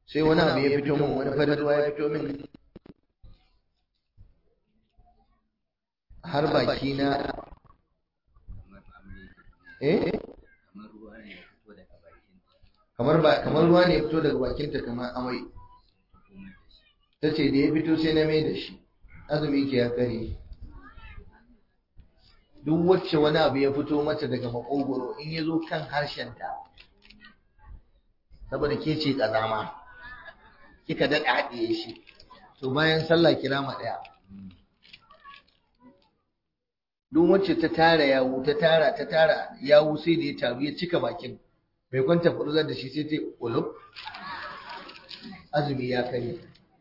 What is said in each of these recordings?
sai wani abu ya fito min wani farin ruwa ya fito min har baki na eh kamar ba kamar ruwa ne ya fito daga bakinta kamar amai ta ce da ya fito sai na mai da shi azumi ke ya kare duk wacce wani abu ya fito mata daga makogoro in ya zo kan harshenta saboda ke ce kazama kika daɗa haɗiye shi to bayan sallah kira ma ɗaya duk wacce ta tara yawu ta tara ta tara yawu sai da ya taru ya cika bakin mai kwanta furzar da shi sai ta ulub azumi ya kare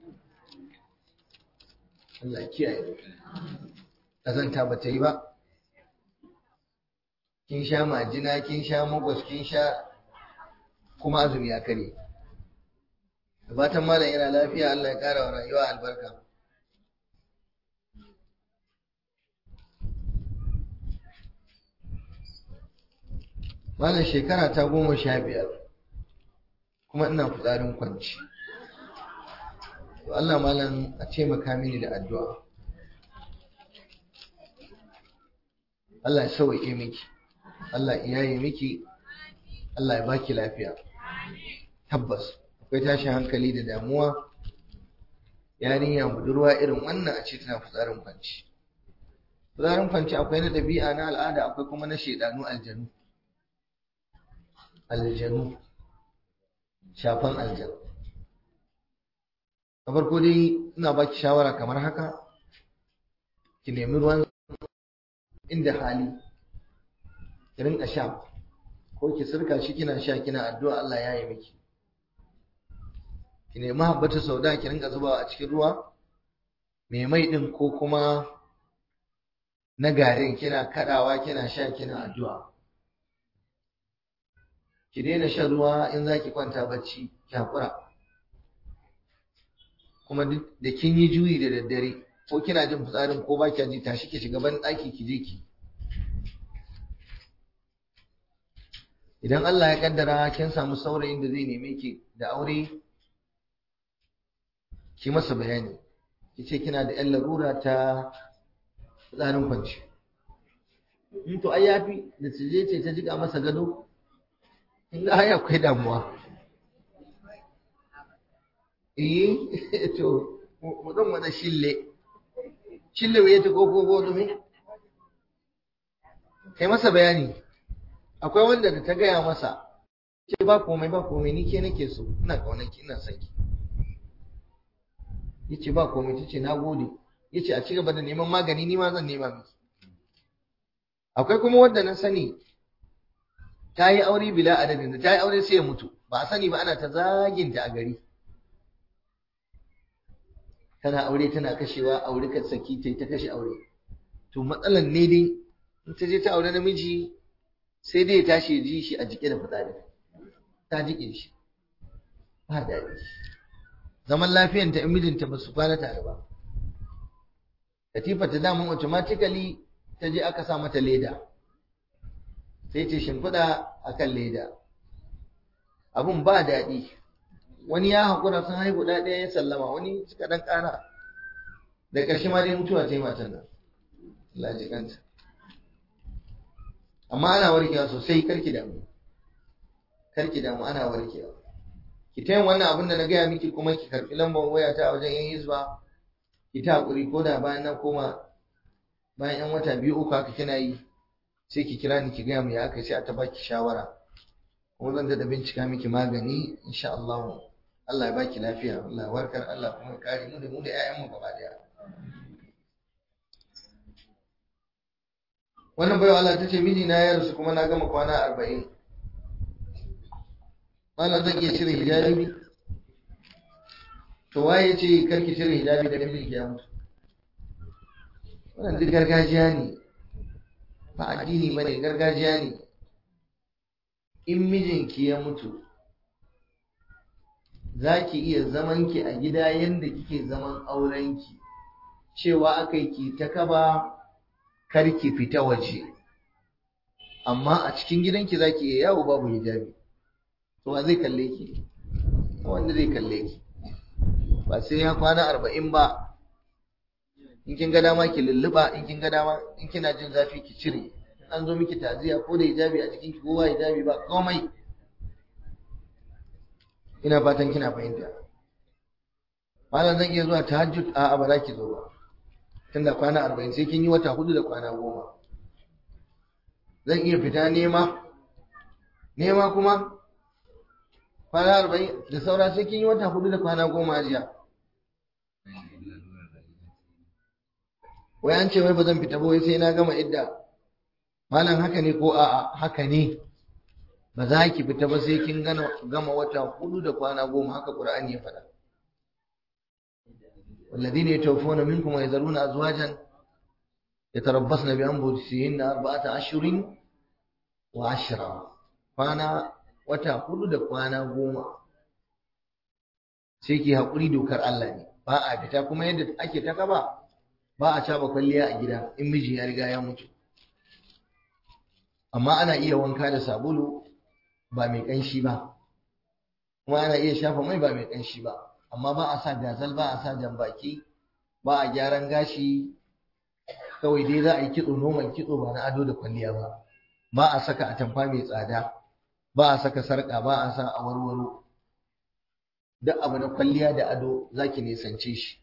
Allah kiyaye kazanta ba ta yi ba kin sha majina kin sha magwas kin sha kuma azumi ya kare da fatan malam yana lafiya Allah ya kara wa rayuwa albarka malam shekara ta goma sha biyar kuma ina fitsarin kwanci to Allah malam a taimaka mini da addu'a Allah ya sauke miki Allah ya yi miki Allah ya baki lafiya tabbas akwai tashin hankali da damuwa yarinya budurwa irin wannan a ce tana fitsarin kwanci fitsarin kwanci akwai na ɗabi'a na al'ada akwai kuma na shaidanu aljanu aljanu shafan aljanu na farko dai ina baki shawara kamar haka ki nemi ruwan inda hali ki rinka sha ko ki sirka shi kina sha kina addu'a Allah ya yi miki ki nemi habbatu sauda ki rinka zubawa a cikin ruwa mai mai din ko kuma na garin kina kadawa kina sha kina addu'a ki daina shan ruwa in zaki kwanta bacci ki hakura kuma da kin yi juyi da daddare ko kina jin fitsarin ko ba ji tashi ki shiga ban ɗaki ki je ki idan Allah ya kaddara kin samu saurayin da zai neme ki da aure ki masa bayani ki ce kina da 'yan larura ta fitsarin kwanci in to ai yafi da ta je ce ta jiga masa gado in ga ai akwai damuwa eh to mu zan wada shille shille waye ta koko ko dumi kai masa bayani akwai wanda da ta gaya masa ce ba komai ba komai ni ke nake so ina kaunar ki ina son ki yace ba komai tace nagode yace a ci gaba da neman magani ni ma zan nema miki akwai kuma wanda na sani ta yi aure bila adadin da ta yi aure sai ya mutu ba a sani ba ana ta zaginta a gari tana aure tana kashewa aure ka saki ta ta kashe aure to matsalan ne dai in ta je ta aure namiji sai dai ya tashi ya ji shi a jike da fitsari ta jike shi ba daɗi zaman lafiyanta in mijinta ba su kwana tare ba katifa ta damun automatically ta je aka sa mata leda sai ce shimfiɗa a kan leda abun ba daɗi wani ya haƙura sun haihu ɗaya ɗaya ya sallama wani suka ɗan ƙara da ƙarshe ma dai mutuwa ta yi matan nan Allah ji kanta amma ana warkewa sosai karki damu karki damu ana warkewa ki ta yin wannan abin da na gaya miki kuma ki karɓi lambar waya ta wajen yan hizba ki ta haƙuri ko da bayan na koma bayan yan wata biyu uku haka kina yi sai ki kira ni ki gaya mu ya aka sai a ta baki shawara kuma zan da bincika miki magani insha Allah Allah ya baki lafiya Allah ya warkar Allah kuma ya kare mu da mu da ƴaƴan mu gaba daya wannan bayo Allah ta ce miji na ya rasu kuma na gama kwana arba'in Allah zan iya cire hijabi to waye ce karki cire hijabi da mijinki ya mutu wannan duk gargajiya ne ba addini ba ne gargajiya ne in mijinki ya mutu za ki iya zamanki a gida yadda kike zaman aurenki cewa aka yi ki ta kaba karki fita waje amma a cikin gidanki za ki iya yawo babu hijabi to wa zai kalle ki wanda zai kalle ki ba sai ya kwana arba'in ba in kin ga dama ki lulluɓa in kin ga dama in kina jin zafi ki cire an zo miki taziya ko da hijabi a jikin ki ko ba hijabi ba komai ina fatan kina fahimta malam zan iya zuwa tahajjud a ba za ki zo ba tunda kwana arba'in sai kin yi wata hudu da kwana goma zan iya fita nema nema kuma kwana arba'in da saura sai kin yi wata hudu da kwana goma jiya wai an ce wai ba zan fita ba wai sai na gama idda malam haka ne ko a'a haka ne ba za ki fita ba sai kin gama wata hudu da kwana goma haka qur'ani ya faɗa والذين يتوفون منكم ويذرون أزواجا يتربصن بأنفسهن أربعة أشهر وعشرة kwana wata hudu da kwana goma sai ki haƙuri dokar Allah ne ba a fita kuma yadda ake ta kaba ba a caba kwalliya a gida in miji ya riga ya mutu amma ana iya wanka da sabulu ba mai ƙanshi ba kuma ana iya shafa mai ba mai ƙanshi ba amma ba a sa gazal ba a sa jambaki ba a gyaran gashi kawai dai za a yi kitso noman kitso ba na ado da kwalliya ba ba a saka atamfa mai tsada ba a saka sarƙa ba a sa awarwaro duk abu na kwalliya da ado zaki nisance shi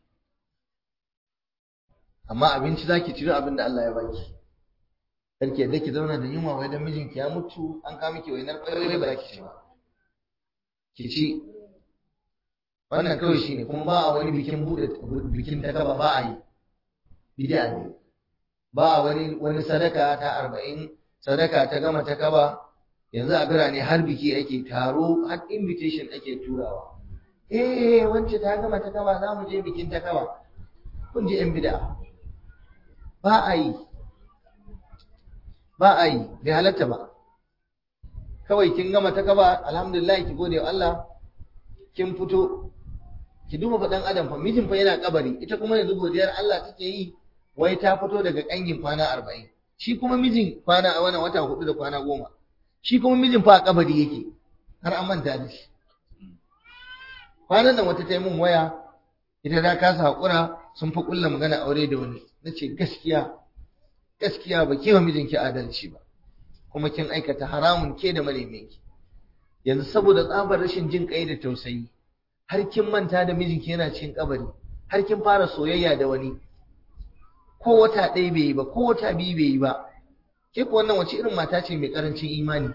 amma abinci zaki ciro abin da Allah ya baki karki yadda ki zauna da yunwa wai dan mijinki ya mutu an kawo miki wainar ƙwarai ba za ki ci ba ki ci wannan kawai shine kuma ba a wani bikin bude bikin ta gaba ba a yi bid'a ne ba a wani wani sadaka ta arba'in sadaka ta gama ta gaba yanzu a birane har biki ake taro har invitation ake turawa eh wance ta gama ta gaba za mu je bikin ta gaba kun ji yan bid'a ba a yi ba a yi bai halatta ba kawai kin gama ta gaba alhamdulillah ki gode wa Allah kin fito ki duba faɗan adam fa mijin fa yana kabari ita kuma yanzu godiyar Allah take yi wai ta fito daga kangin kwana arba'in shi kuma mijin kwana a wannan wata hudu da kwana goma shi kuma mijin fa a kabari yake har an manta da shi kwanan nan wata ta yi min waya ita ta kasa haƙura sun fi ƙulla magana aure da wani na ce gaskiya gaskiya ba ke wa mijinki adalci ba kuma kin aikata haramun ke da ki yanzu saboda tsabar rashin jin kai da tausayi har kin manta da mijinki yana cikin kabari har kin fara soyayya da wani ko wata ɗaya bai yi ba ko wata biyu bai yi ba ke ku wannan wace irin mata ce mai karancin imani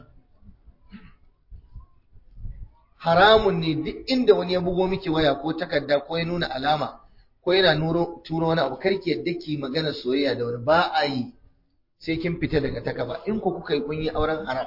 haramun ne duk inda wani ya bugo miki waya ko takarda ko ya nuna alama ko yana turo wani abu karki yadda ki magana soyayya da wani ba a yi sai kin fita daga takaba in ku kuka yi kun yi auren haram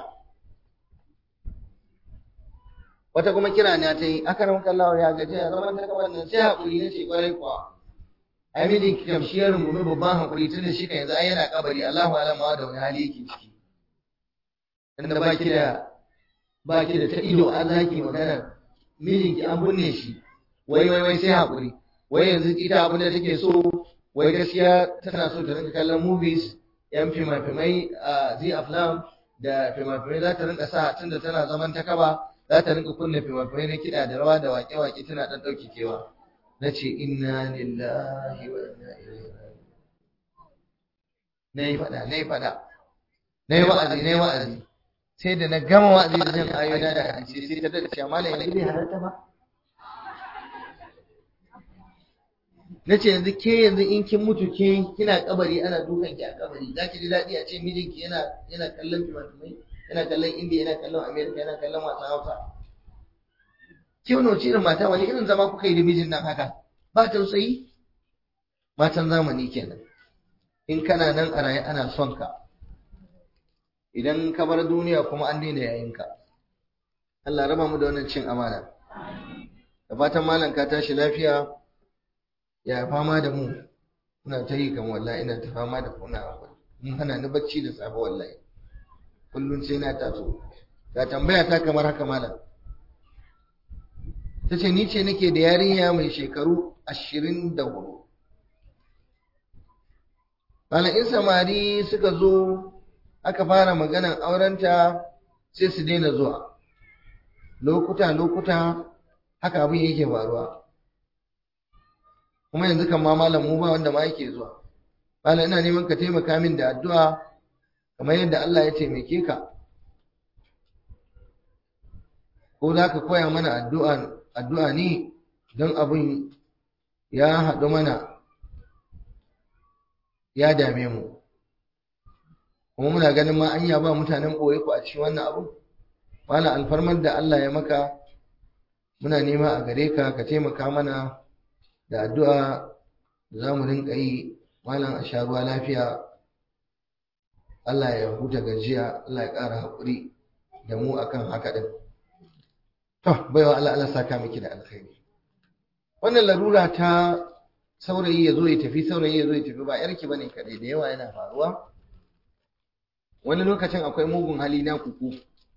wata kuma kira ne ta yi aka ran kallawa ya gaji a zaman takaba nan sai hakuri ne ce kwarai kuwa ai mijin ki kam shi ya rungumi babban hakuri tun da shi kan yanzu ai yana kabari Allahu alama da wani hali yake ciki inda ba ki da ba ki da ta ido an zaki magana mijinki an binne shi wai wai wai sai hakuri wai yanzu ita abin da take so wai gaskiya tana so ta rinka kallon movies yan fimafimai a zi aflam da fimafimai za ta rinka sa tunda tana zaman ta kaba za ta rinka kunna fimafimai na kiɗa da rawa da waƙe-waƙe tana ɗan ɗauki kewa na ce inna lillahi wa inna ilaihi na yi faɗa na yi faɗa na yi wa'azi na yi wa'azi sai da na gama wa'azi da jan ayoyi da hadisi sai ta dace amma la yanzu bai halarta ba na ce yanzu ke yanzu in kin mutu ke kina kabari ana dukan ki a kabari za ki ji daɗi a ce mijinki yana yana kallon fimafimai yana kallon indiya yana kallon amerika yana kallon wasan hausa ke wani wace irin mata wani irin zama kuka yi da mijin nan haka ba tausayi matan zamani kenan in kana nan a raye ana son ka idan ka bar duniya kuma an daina yayinka Allah raba mu da wannan cin amana da fatan malam ka tashi lafiya ya fama da mu ina ta yi kan wallahi ina ta fama da kuna mun hana ni bacci da safe wallahi kullun sai na taso ga tambaya ta kamar haka malam tace ni ce nake da yarinya mai shekaru ashirin da hudu malam in samari suka zo aka fara maganan aurenta sai su daina zuwa lokuta lokuta haka abin yake faruwa kuma yanzu kan ma malam mu ba wanda ma yake zuwa malam ina neman ka taimaka min da addu'a kamar yadda Allah ya taimake ka ko za ka koya mana addu'a addu'a ne don abin ya haɗu mana ya dame mu kuma muna ganin ma anya ba mutanen ɓoye ku a cikin wannan abu malam alfarmar da Allah ya maka muna nema a gare ka ka taimaka mana da addu'a da za mu rinka yi malam a sha ruwa lafiya Allah ya huta gajiya Allah ya ƙara haƙuri da mu akan haka ɗin to baiwa Allah Allah saka miki da alkhairi wannan larura ta saurayi ya zo ya tafi saurayi ya zo ya tafi ba yarki bane kaɗai da yawa yana faruwa wani lokacin akwai mugun hali na kuku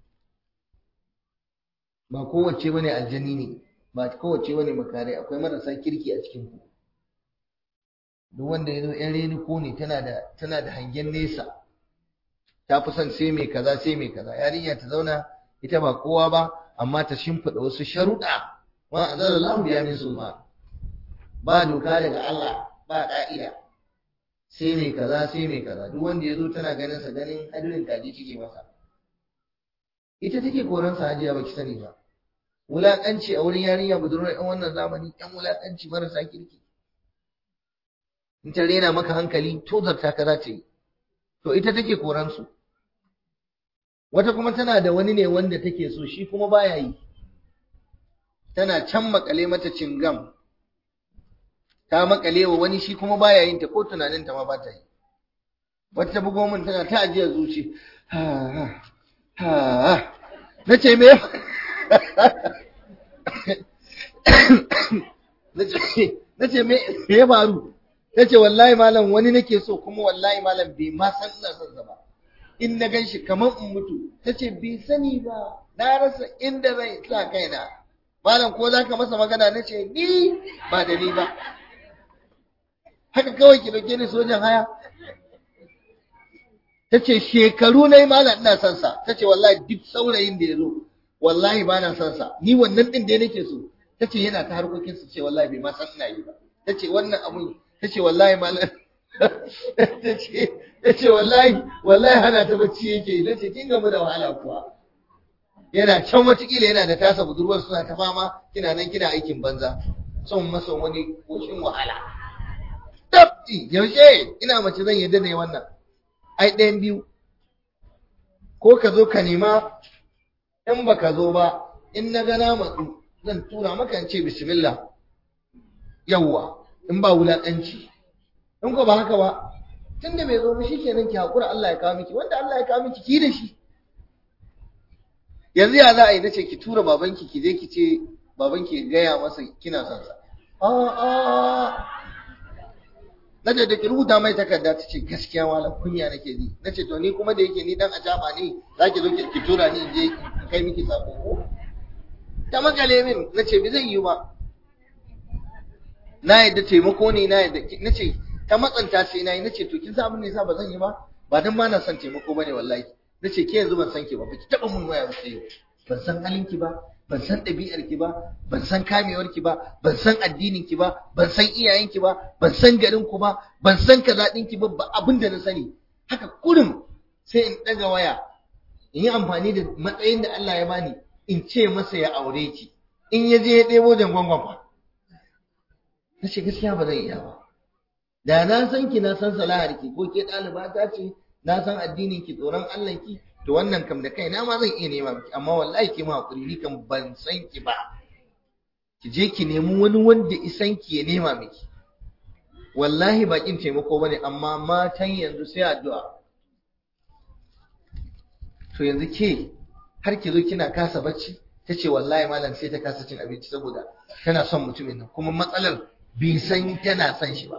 ba kowace bane aljani ne ba kowace bane makare akwai marasa kirki a cikin ku duk wanda ya zo yan reni ko ne tana da tana da hangen nesa ta fi son sai mai kaza sai mai kaza yarinya ta zauna ita ba kowa ba amma ta shimfiɗa wasu sharuɗa wa anzalallahu biya min sulman ba doka daga Allah ba ka'ida sai mai kaza sai mai kaza duk wanda ya zo tana ganin sa ganin hadirin kaji cike masa ita take koran sa hajiya baki sani ba wulaƙanci a wurin yarinya budurwar ɗan wannan zamani ɗan wulaƙanci marasa kirki in ta rena maka hankali to zarta ka za ta yi to ita take koran su wata kuma tana da wani ne wanda take so shi kuma baya yi tana can makale mata cingam ta makale wa wani shi kuma baya yin ta ko tunanin ta ma ba ta yi wata ta bugo min tana ta ajiyar zuci ha ha na ce me na ce me ya faru ta ce wallahi malam wani nake so kuma wallahi malam bai ma san ina son sa ba in na gan shi kamar in mutu ta ce bai sani ba na rasa inda zai sa kaina malam ko za ka masa magana na ce ni ba da ni ba haka kawai ki dauke ni sojan haya ta ce shekaru na yi malam ina son sa ta ce wallahi duk saurayin da ya zo wallahi ba na son sa ni wannan din da nake so ta ce yana ta harkokin su ce wallahi bai ma san ina yi ba ta ce wannan abun ta ce wallahi malam ta ce ta ce wallahi wallahi hana ta bacci yake yi ta ce kin gamu da wahala kuwa yana can watakila yana da tasa budurwar suna ta fama kina nan kina aikin banza son masa wani koshin wahala tabbi yaushe ina mace zan yadda ne wannan ai ɗayan biyu ko ka zo ka nema in ba ka zo ba in na gana matsu zan tura maka in ce bismillah yawwa in ba wulaƙanci in ko ba haka ba tun da bai zo ba shikenan ki haƙura Allah ya kawo miki wanda Allah ya kawo miki ki da shi yanzu ya za a yi nace ki tura babanki ki je ki ce babanki ya gaya masa kina son sa a a nace da ki rubuta mai takarda ta ce gaskiya malam kunya nake ji nace to ni kuma da yake ni dan ajaba ne zaki zo ki tura ni in je in kai miki sako ko ta makale min nace bi zai yi ba na yadda taimako ne na yadda nace ta matsanta sai na yi nace to kin san abin ne yasa ba zan yi ba ba dan ba na son taimako bane wallahi nace ke yanzu ban san ki ba baki taba mun waya ba sai ban san halin ki ba ban san ɗabi'ar ki ba ban san kamewar ki ba ban san addinin ki ba ban san iyayen ki ba ban san garin ku ba ban san kaza din ki ba abin da na sani haka kurum sai in daga waya in yi amfani da matsayin da Allah ya bani in ce masa ya aure ki in ya je ya ɗebo jangwangwan fa na ce gaskiya ba zan iya ba da na san ki na san salahar ki ko ke ɗaliba ta ce na san addinin ki tsoron Allah ki to wannan kam da kaina ma zan iya nema miki amma wallahi ki ma hakuri ni kam ban san ki ba ki je ki nemi wani wanda isan ki ya nema miki wallahi bakin taimako bane amma matan yanzu sai addu'a to yanzu ke har ki zo kina kasa bacci ta ce wallahi malam sai ta kasa cin abinci saboda tana son mutumin nan kuma matsalar bai san tana son shi ba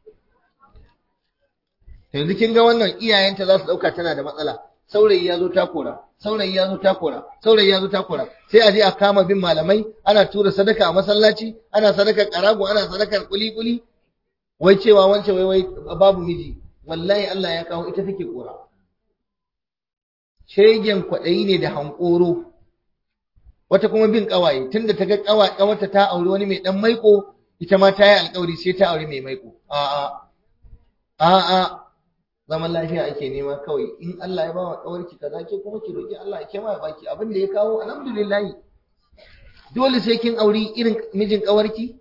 yanzu kin ga wannan iyayenta za su dauka tana da matsala saurayi ya zo takora saurayi ya zo takora saurayi ya zo takora sai a je a kama bin malamai ana tura sadaka a masallaci ana sadakar karago ana sadakar kuli-kuli wai cewa wance wai wai babu miji wallahi Allah ya kawo ita take kora shegen kwaɗayi ne da hankoro wata kuma bin kawaye tunda ta ga kawarta ta auri wani mai dan maiko ita ma ta yi alkawari sai ta auri mai maiko a'a a'a zaman lafiya ake nema kawai in Allah ya ba wa kawarki kaza ke kuma ki roki Allah ya kema ya baki abin da ya kawo alhamdulillah dole sai kin auri irin mijin kawarki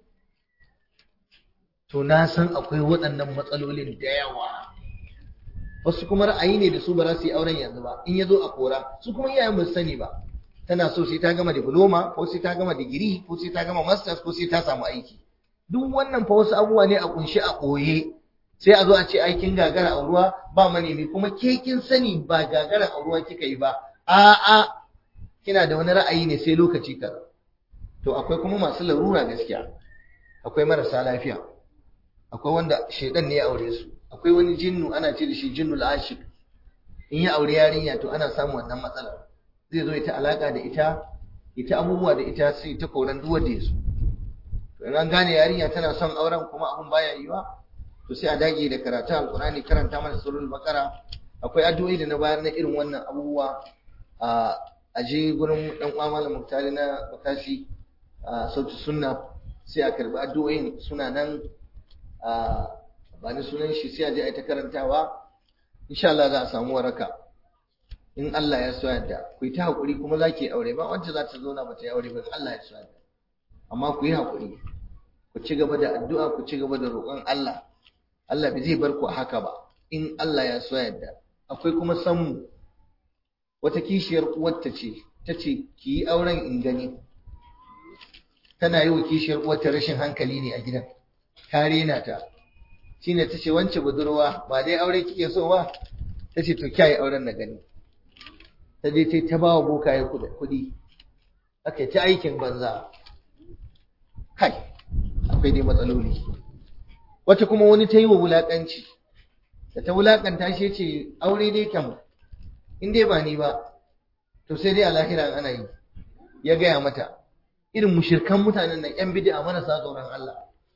to na san akwai waɗannan matsalolin da yawa wasu kuma ra'ayi ne da su ba za su yi auren yanzu ba in ya zo a kora su kuma iyayen ba su sani ba tana so sai ta gama diploma ko sai ta gama digiri ko sai ta gama masters ko sai ta samu aiki duk wannan fa wasu abubuwa ne a kunshi a ɓoye sai a zo a ce aikin gagara a ruwa ba manemi kuma ke kin sani ba gagara a ruwa kika yi ba a'a kina da wani ra'ayi ne sai lokaci kaza to akwai kuma masu larura gaskiya akwai marasa lafiya akwai wanda shaidan ne ya aure su akwai wani jinnu ana ce da shi jinnul ashik in ya aure yarinya to ana samun wannan matsalar zai zo ita alaka da ita ita abubuwa da ita sai ta koran duk wanda ya so to in an gane yarinya tana son auren kuma abun baya yiwa to sai a dage da karatu alqur'ani karanta mana surul baqara akwai addu'o'i da na bayar na irin wannan abubuwa a aje gurin dan uwa malam muktari na bakashi a sautu sunna sai a karbi addu'o'in suna nan a ba ni sunan shi sai a je a ta karantawa insha Allah za a samu waraka in Allah ya so yadda ku yi ta hakuri kuma za ki aure ba wacce za ta zo na bata yi aure ba Allah ya so yadda amma ku yi hakuri ku ci gaba da addu'a ku ci gaba da roƙon Allah Allah bai zai bar ku a haka ba in Allah ya so yadda akwai kuma sanmu wata kishiyar uwarta ce ta ce ki yi auren in gani tana yi wa kishiyar uwarta rashin hankali ne a gidan ta rena ta shine ta ce wance budurwa ba dai aure kike so ba ta ce to kyayi auren na gani ta je ta ta bawa bokaye kuɗi aka ta aikin banza kai akwai dai matsaloli wata kuma wani ta yi wa wulaƙanci da ta wulaƙanta shi ce aure dai kam in dai ba ni ba to sai dai a lahira ana yi ya gaya mata irin mushirkan mutanen nan yan bid'a marasa tsoron Allah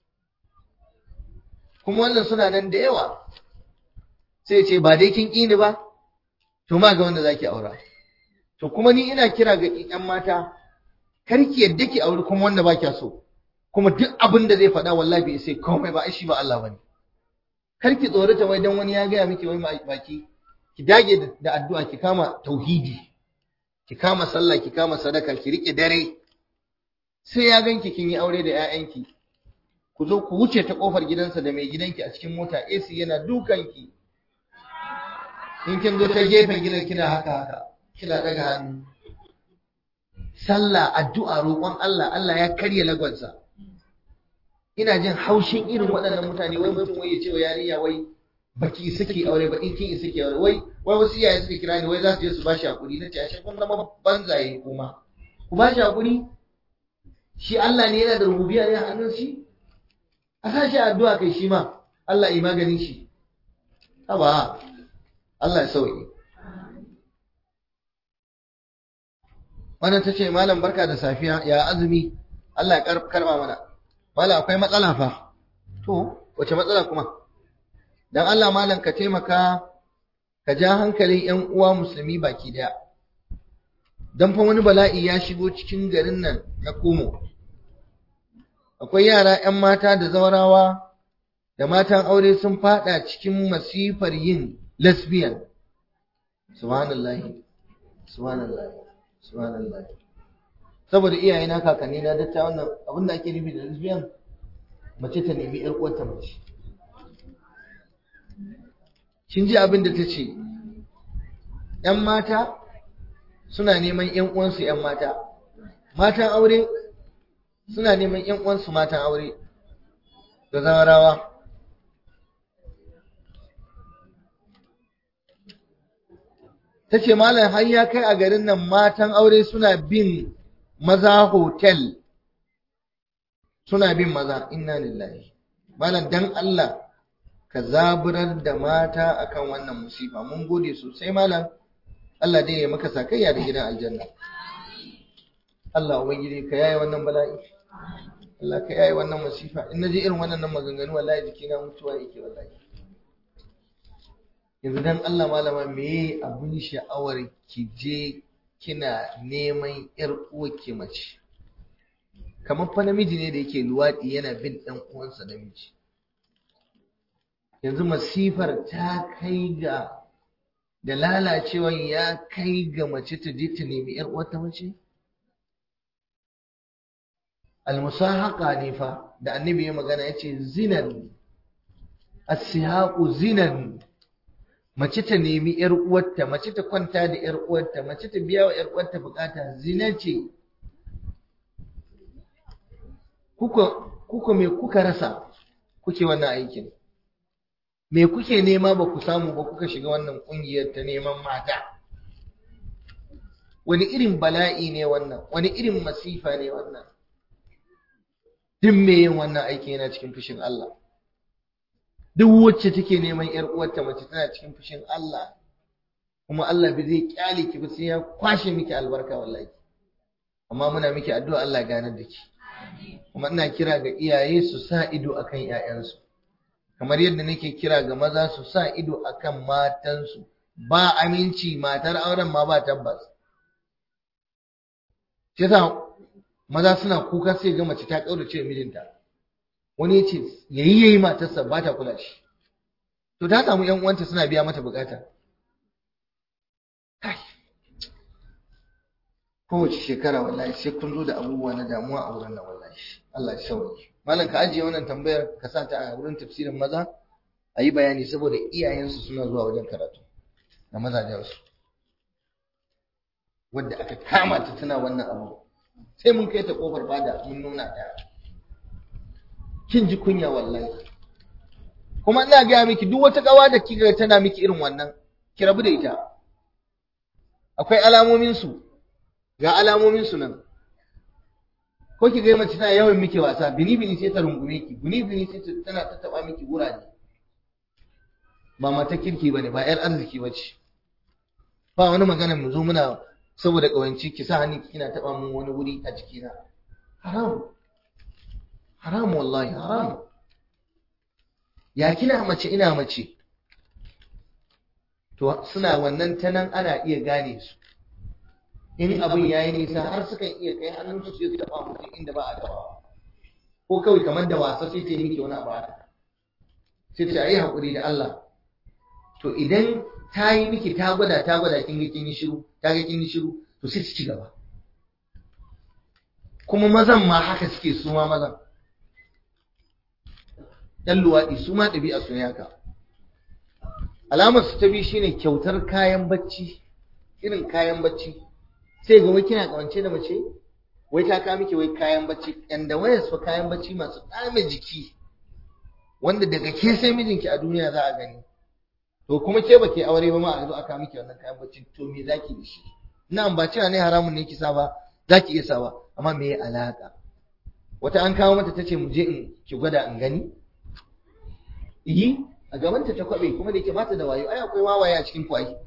kuma wannan suna nan da yawa sai ce ba dai kin ƙini ba to ma ga wanda zaki aura to kuma ni ina kira ga ƴan mata kar ki yadda ki auri kuma wanda ba kya so kuma duk abin da zai faɗa wallahi bai sai komai ba shi ba Allah bane kar ki tsorata wai dan wani ya gaya miki wai baki ki dage da addu'a ki kama tauhidi ki kama sallah ki kama sadaka ki rike dare sai ya ganki kin yi aure da ƴaƴanki ku zo ku wuce ta kofar gidansa da mai gidanki a cikin mota AC yana dukanki in kin zo ta gefen gidan kina haka haka kina daga hannu sallah addu'a roƙon Allah Allah ya karya lagwansa ina jin haushin irin waɗannan mutane wai mutum wai ya ce wa yarinya wai baki saki aure ba in kin saki aure wai wai wasu iyaye suka kira ni wai za su je su bashi hakuri nace ashe kun zama banzaye kuma ku bashi hakuri shi Allah ne yana da rububiyya ne a hannun shi a sa shi addu'a kai shi ma Allah yi maganin shi haba Allah ya sauke wannan ta ce malam barka da safiya ya azumi Allah ya karba mana malam akwai matsala fa to wace matsala kuma dan Allah malam ka taimaka ka ja hankalin ƴan uwa musulmi baki daya dan fa wani bala'i ya shigo cikin garin nan na Kumo akwai yara ƴan mata da zawarawa da matan aure sun fada cikin masifar yin lesbian subhanallahi subhanallahi subhanallahi saboda iyaye na kakanni na datta wannan abin da ake nufi da lesbian mace ta nemi ƴar uwarta mace kin ji abin da ta ce ‘yan mata suna neman ‘yan uwansu ‘yan mata matan aure suna neman ‘yan uwansu matan aure da zawarawa ta ce malam har ya kai a garin nan matan aure suna bin maza hotel suna bin maza inna lillahi malam dan Allah ka zaburar da mata akan wannan musifa mun gode sosai malam Allah dai ya maka sakayya da gidan aljanna Allah ubangiji ka yaye wannan bala'i Allah ka yaye wannan musifa in naji irin wannan maganganu wallahi jikina mutuwa yake wallahi yanzu dan Allah malama me abin sha'awar ki je kina neman ‘yar uwarki mace kamar fa namiji ne da yake luwaɗi yana bin ɗan uwansa namiji yanzu masifar ta kai ga da lalacewan ya kai ga mace ta je ta nemi ‘yar uwarta mace almusahaqa ne fa da annabi ya magana ya ce zinan asihaqu zinan mace ta nemi ‘yar uwarta, mace ta kwanta da ‘yar uwarta, mace ta biya wa ‘yar uwarta bukata, zina ce. Kuka me kuka rasa kuke wannan aikin? Me kuke nema ba ku samu ba kuka shiga wannan ƙungiyar ta neman mata? Wani irin bala'i ne wannan, wani irin masifa ne wannan? Duk me yin wannan aiki yana cikin fushin Allah. duk wacce take neman ‘yar uwarta mace tana cikin fushin Allah, kuma Allah bai zai kyale ki ba sai ya kwashe miki albarka wallahi. Amma muna miki addu'a Allah ganar da ki. Kuma ina kira ga iyaye su sa ido akan ‘ya'yansu, kamar yadda nake kira ga maza su sa ido akan matansu, ba aminci matar auren ma ba tabbas. Kisa maza suna kuka sai ga mace ta ƙaurace mijinta. wani ya ce yayi yayi matarsa ba ta kula shi to ta samu yan uwanta suna biya mata bukata kai kowace shekara wallahi sai kun zo da abubuwa na damuwa a wurin nan wallahi Allah ya sauke malam ka ajiye wannan tambayar ka sa ta a wurin tafsirin maza a yi bayani saboda iyayensu suna zuwa wajen karatu da mazajensu wadda aka kama ta tana wannan abu sai mun kai ta kofar bada mun nuna ta kin ji kunya wallahi kuma ina gaya miki duk wata kawa da kika tana miki irin wannan ki rabu da ita akwai alamomin su ga alamomin su nan ko ki ga mace tana yawan miki wasa bini bini sai ta rungume ki bini bini sai tana tattaba miki guraje ba mata kirki bane ba yar arziki bace ba wani magana mu zo muna saboda kawanci ki sa hannu kina taba mun wani wuri a jikina haram haram wallahi haram ya kina mace ina mace to suna wannan ta nan ana iya gane su in abin ya yi nisa har sukan iya kai hannun su su taɓa mutum inda ba a taɓa ko kawai kamar da wasa sai ta yi miki wani abu sai ta yi haƙuri da Allah to idan ta yi miki ta gwada ta gwada kin ga kin yi shiru ta ga kin yi shiru to sai ta ci gaba kuma mazan ma haka suke su ma mazan ɗan luwaɗi su ma ɗabi'a su ne haka alamar su ta biyu shine kyautar kayan bacci irin kayan bacci sai ga wai kina kawance da mace wai ta kawo miki wai kayan bacci yan da wayar su kayan bacci masu ɗame jiki wanda daga ke sai mijinki a duniya za a gani to kuma ke ba ke aure ba ma a zo aka miki wannan kayan bacci to me zaki da shi ina ba cewa ne haramun ne kisa ba zaki iya sawa amma me ya alaka wata an kawo mata tace mu je in ki gwada in gani yi a gabanta ta kwabe kuma da ke bata da wayo ai akwai wawaye a cikin kwayi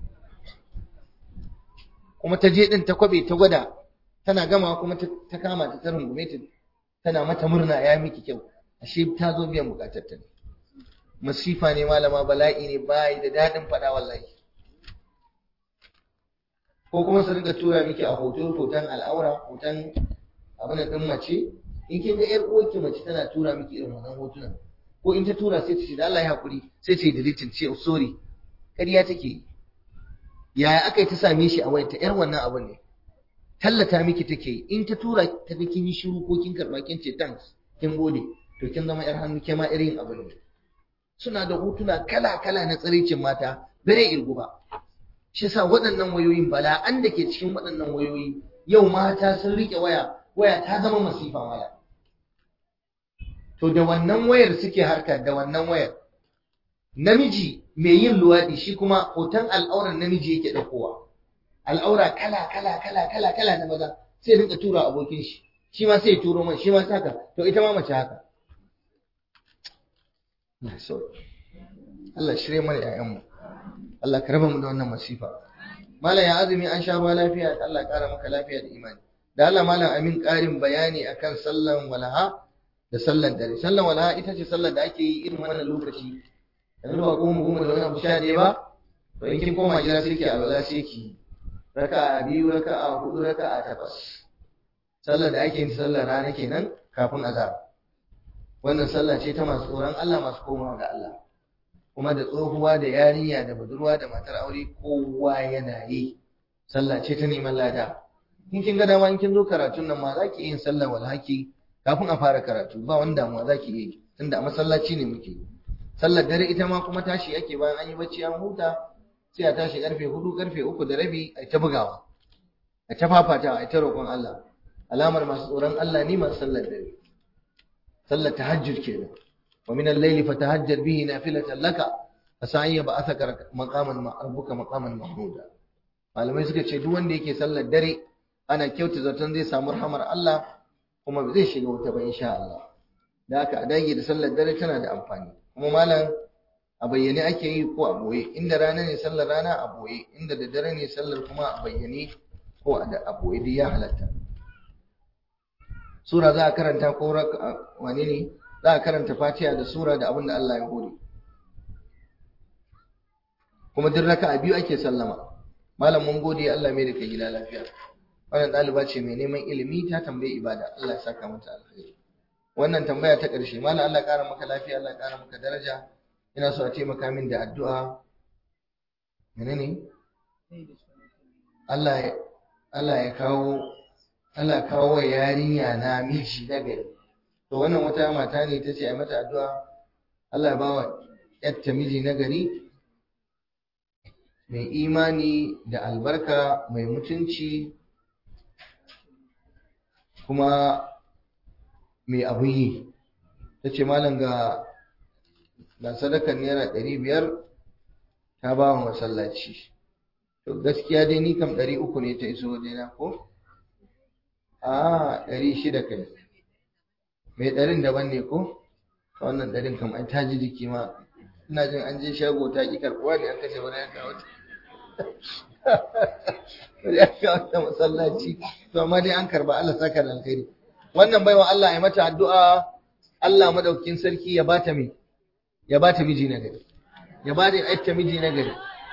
kuma ta je din ta kwabe ta gwada tana gama kuma ta kama ta ta rungume ta tana mata murna ya miki kyau ashe ta zo biyan bukatar ta ne masifa ne malama bala'i ne bai da dadin fada wallahi ko kuma su rinka tura miki a hoto hoton al'aura hoton abin din mace in kin ga yar uwarki mace tana tura miki irin wannan hotunan ko in ta tura sai ta ce da Allah ya hakuri sai ta yi deleting ce sorry ƙarya take yaya aka yi ta same shi a wayarta yar wannan abin ne tallata miki take in ta tura ta ga kin yi shiru ko kin karba kin ce thanks kin gode to kin zama yar hannu ke ma irin abin ne suna da hotuna kala kala na tsiricin mata bare irgu ba shi yasa waɗannan wayoyin bala'an da ke cikin waɗannan wayoyi yau mata sun rike waya waya ta zama masifa waya to da wannan wayar suke harka da wannan wayar namiji mai yin luwaɗi shi kuma hoton al'auran namiji yake ɗaukowa al'aura kala kala kala kala kala na maza sai rinka tura abokin shi shi ma sai turo man shi ma haka to ita ma mace haka Allah shirye mana ƴaƴanmu Allah ka raba mu da wannan masifa malam ya azumi an sha ruwa lafiya Allah ƙara maka lafiya da imani da Allah malam amin ƙarin bayani akan sallan walaha da sallan dare sallan walaha ita ce sallar da ake yi irin wannan lokaci yanzu ba goma goma da wani abu sha ɗaya ba to in kin koma gida sai ki alwala sai ki raka'a biyu raka'a hudu raka'a takwas sallar da ake yin sallar rana kenan kafin azhar wannan sallah ce ta masu tsoron Allah masu komawa ga Allah kuma da tsohuwa da yarinya da budurwa da matar aure kowa yana yi sallah ce ta neman lada in kin ga dama in kin zo karatun nan ma zaki yin sallar walhaki kafin a fara karatu ba wani damuwa zaki yi tunda a masallaci ne muke sallar dare ita ma kuma tashi ake bayan an yi bacci an huta sai a tashi karfe hudu karfe uku da rabi a ta bugawa a ta fafatawa a ta roƙon Allah alamar masu tsoron Allah ne masu sallar dare sallar tahajjud kenan wa min al-layli fatahajjad bihi nafilatan laka asai ba asaka maqaman rabbuka maqaman mahmuda malamai suka ce duk wanda yake sallar dare ana kyauta zaton zai samu rahamar Allah kuma zai shiga wuta ba insha Allah da haka a dage da sallar dare tana da amfani kuma malam a bayyane ake yi ko a boye inda rana ne sallar rana a boye inda da dare ne sallar kuma a bayyane ko a boye duk ya halatta sura za a karanta ko wane ne za a karanta fatiha da sura da abin da Allah ya hore kuma duk raka'a biyu ake sallama malam mun gode Allah mai da kai gida lafiya wannan ɗaliba ce mai neman ilimi ta tambayi ibada Allah ya saka mata alkhairi wannan tambaya ta ƙarshe malam Allah ƙara maka lafiya Allah ƙara maka daraja ina so a taimaka min da addu'a menene Allah ya Allah ya kawo Allah ya kawo wa yarinya na miji na gari to wannan wata mata ne ta ce a mata addu'a Allah ya ba wa yatta miji na gari mai imani da albarka mai mutunci kuma mai abin yi ta ce malam ga ga sadakar naira ɗari biyar ta ba wa masallaci to gaskiya dai ni kam ɗari uku ne ta iso wajena ko a ɗari shida kai mai ɗarin daban ne ko wannan ɗarin kam an ta ji jiki ma ina jin an je shago ta ƙi karɓuwa ne an kashe wani yanka wata ya kawo ta masallaci to amma dai an karba Allah saka da alkhairi wannan baiwa Allah ya mata addu'a Allah madaukakin sarki ya bata me ya bata miji na gari ya bata aitta miji na gari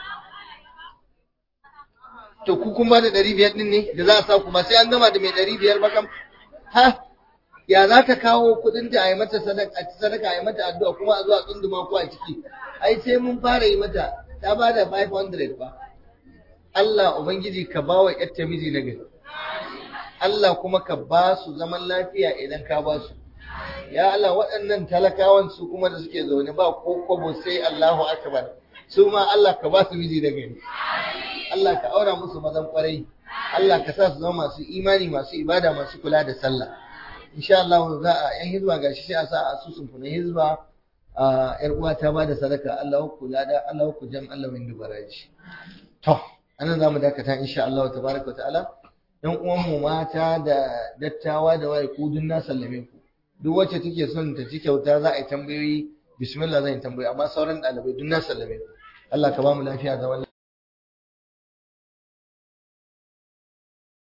to ku kun ba da 500 din ne da za a sa ku ba sai an gama da mai 500 ba kam ha ya za ka kawo kudin ta a yi mata sadaka sadaka a yi mata addu'a kuma a zuwa tsunduma ku a ciki ai sai mun fara yi mata ta ba da 500 ba Allah Ubangiji ka ba wa ‘yatta miji na gari, Allah kuma ka ba su zaman lafiya idan ka ba su. Ya Allah waɗannan talakawan su kuma da suke zaune ba ko kwabo sai Allahu Akbar, su ma Allah ka ba su miji na gari. Allah ka aura musu mazan kwarai, Allah ka sa su zama masu imani masu ibada masu kula da sallah. Insha Allah za a ‘yan hizba gashi sai a sa a asusun ku na hizba a ‘yar uwa ta ba da sadaka Allah ku lada Allah ku jam Allah min dubaraji. To, anan zamu dakata insha Allah tabaraka ta'ala dan uwan mu mata da dattawa da waye ku dun na sallame ku duk wacce take son ta ci kyauta za a yi tambayoyi bismillah zan yi tambayoyi amma sauran dalibai dun na sallame ku Allah ka ba mu lafiya da